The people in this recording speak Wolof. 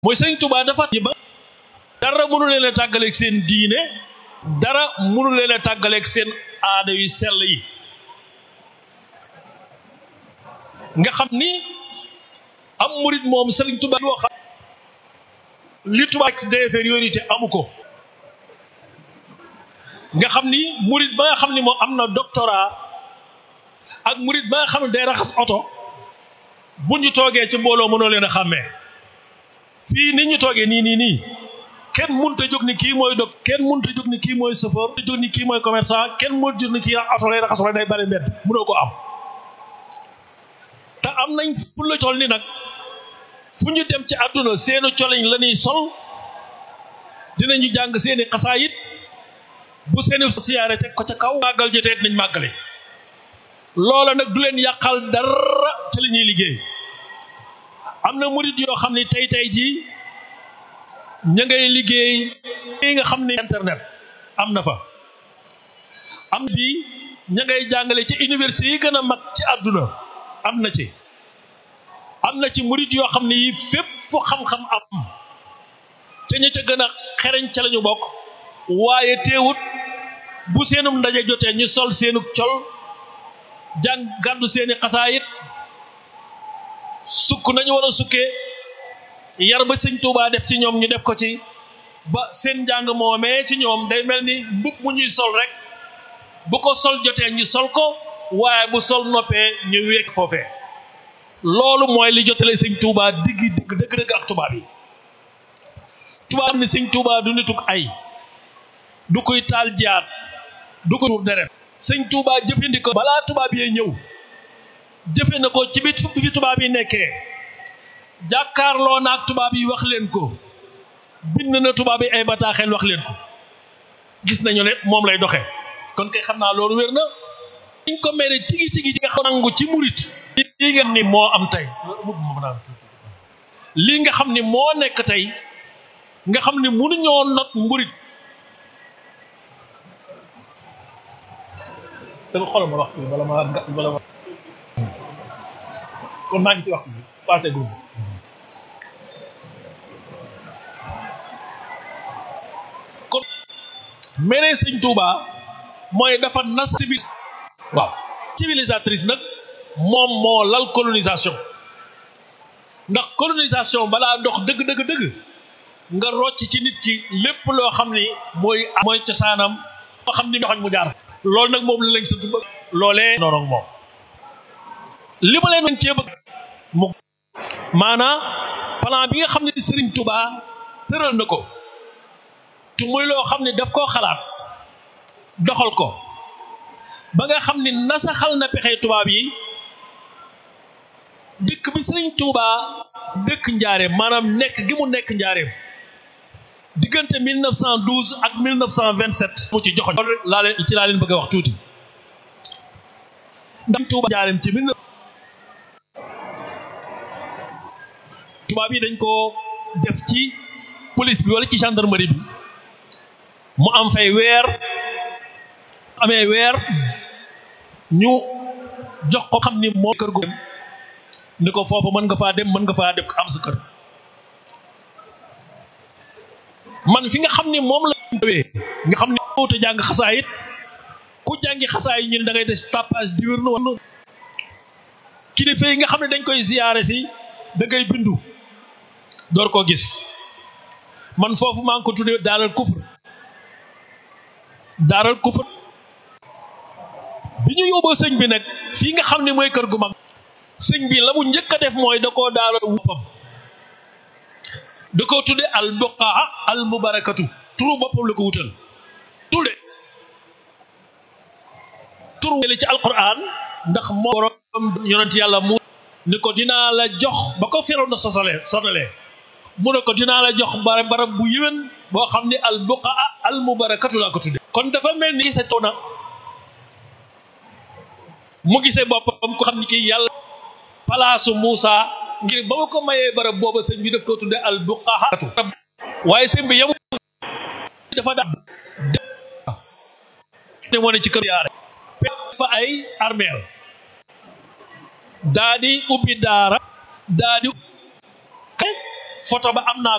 mooy sëñ Tuubaa dafa ba dara mënu leen a tàggaleeg seen diine dara mënu leen a tàggaleeg seen aada yu sell yi nga xam ni am murit moom sëriñ Tuubaa loo xam li Tuubaa d'infériorité amu ko nga xam ni murit ba nga xam ni moom am na doctorat ak murit ba nga xam ne day raxas oto bu ñu toogee ci mbooloo mënoo leen a xàmmee fii ni ñu toogee nii nii nii kenn mënut a jóg ni kii mooy dog kenn mënut a jóg ni kii mooy chauffeur mënut a jóg ni kii mooy commerçant kenn mënut a jóg ni kii oto lay raxas wala day bari mbedd mënoo ko am te am nañ pour la toll ni nag fu ñu dem ci àdduna seeni coliñ la ñuy sol dinañu jàng seeni xasaayit bu seeni siyaare teg ko ca kaw màggal jotee nañ màggale loola nag du leen yàqal dara ci li ñuy liggéey am na murit yoo xam ne tey tey jii ña ngay liggéey yi nga xam ne internet am na fa am bi ña ngay jàngale ci université yi gën a mag ci àdduna am na ci am na ci murit yoo xam ne yi fépp fu xam-xam am ca ña ca gën a xereñ ca lañu bokk waaye teewut bu seenum ndaje jotee ñu sol seenu col jàng gàddu seeni xasaayit sukk nañu war a sukkee yar ba sëñ Tuubaa def ci ñoom ñu def ko ci ba seen njàng moomee ci ñoom day mel ni mbub mu ñuy sol rek bu ko sol jotee ñu sol ko waaye bu sol noppee ñu wékk foofee loolu mooy li jotale sëñ Tuubaa diggi digg dëgg-dëgg ak tubaab yi tubaab ni sëñ Tuubaa du nituk ay du koy taal jaat du ko tuur deret sëñ Tuubaa jëfandikoo balaa tubaab yee ñëw jëfe na ko ci bit bi fi tubaab yi nekkee jàkkaarloo na ak tubaab yi wax leen ko bind na tubaab yi ay bataaxel wax leen ko gis nañu ne moom lay doxee kon kay xam naa loolu wér na liñ ko mere tigi tigi nga xam nangu ci murit lii nga ni moo am tey lii nga xam ni moo nekk tey nga xam ni mënuñoo not mburit dama xoolal ma waxtu bi bala ma bala ma kon maa ngi ci waxtu bi passé gu kon mere sëñ Touba mooy dafa nas civil waaw civilisatrice nag moom moo lal colonisation ndax colonisation balaa dox dëgg dëgg dëgg nga rocc ci nit ki lépp loo xam ni mooy mooy cosaanam moo xam ni joxoñ mu jaar loolu nag moom la lañ sa tuba loolee noonu moom li ma leen cee bëgg mu maanaam plan bi nga xam ne Serigne Touba tëral na ko te muy loo xam ne daf koo xalaat doxal ko ba nga xam ni nasaxal na pexe tubaab yi dëkk bi Serigne Touba dëkk njaareem maanaam nekk gi mu nekk njaareem diggante 1912 ak 1927 mu ci joxoñ loolu rek laa leen ci laa leen bëgg a wax tuuti ndax Touba njaareem ci mille tubaab yi dañ ko def ci police bi wala ci gendarmerie bi mu am fay weer amee weer ñu jox ko xam ni moo kër gu ni ko foofu mën nga faa dem mën nga faa def am sa kër man fi nga xam ni moom la ñëwee nga xam ni wute jàng xasaayit ku jàngi xasaayit ñu ne da ngay des tapage diurne wala kilifa yi nga xam ne dañ koy ziyaare si da ngay bindu door koo gis man foofu maa ngi ko tuddee daaral kufr daaral kufr bi ñu yóbboo sëñ bi nag fii nga xam ne mooy kër gu mag sëñ bi la mu njëkk a def mooy da koo daaral boppam da koo tudde al buqaa al mubarakatu turu boppam la ko wutal tudde turu wele ci alquran ndax moo borom yonent yàlla mu ni ko dinaa la jox ba ko firaw na sosalee sonalee mu ne ko dinaa la jox barab barab bu yéwén boo xam ne al buqaa al mubarakatu laa ko tudde kon dafa mel ni sa toona mu gisee boppam ko xam ni kii yàlla palaasu Muusa ngir ba ma ko mayee barab booba sëñ bi daf ko tudde al buqaatu waaye sëñ bi yamu dafa da ne moo ne ci kër yaare fa ay armeel daa di ubbi daara daa di photo ba am naa